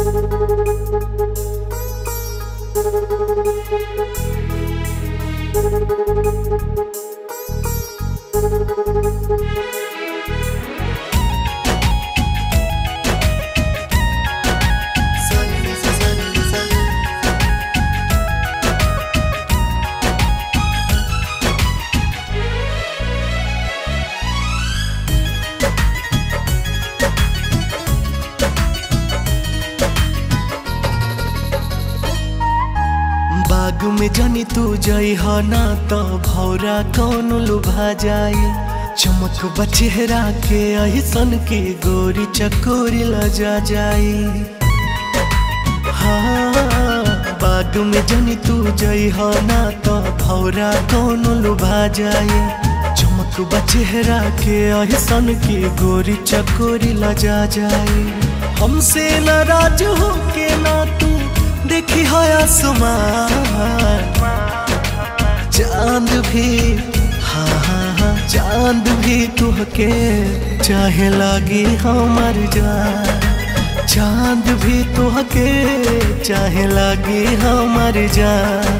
बाग में जानी तू जई हो ना तो भौरा कौन लुभा जाई चमक बचेहरा के अहिसन के गोरी चकोरी लजा जाई हाँ बाग में जानी तू जई हो ना तो भौरा कौन लुभा जाई चमक बचेहरा के अहिसन के गोरी चकोरी लजा जाई हमसे नाराज हो के ना तू देखी है आसमान चांद भी हाँ हाँ हाँ चांद भी तुहके चाहे लागी हमार जान चांद भी तुहके चाहे लागी हमार जान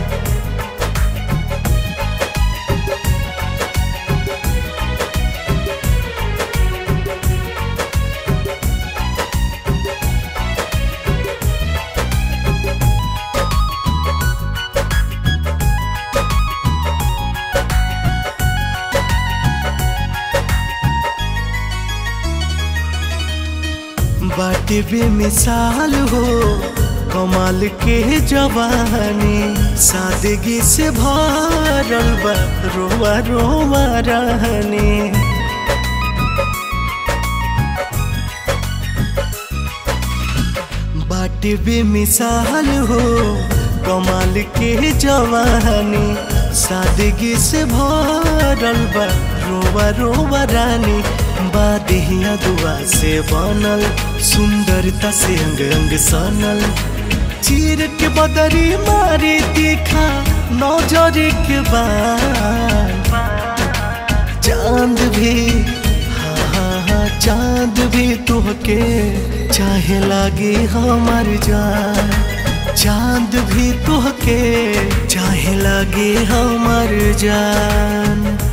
बाटे बेमिसाल हो कमाल के जवानी सादगी से भरल बा रोवा रोवा रहनी बाटे बेमिसाल हो कमाल के जवानी सादगी से भरल बा रोवा रोवा रानी बादिया दुआ से बनल सुंदरता से अंग अंग सनल चीर के बदरी मारी तीखा नौजर के बान चांद भी हाँ हाँ हाँ चांद भी तुहके चाहे लागे हमार जान चांद भी तुहके चाहे लागे हमार जान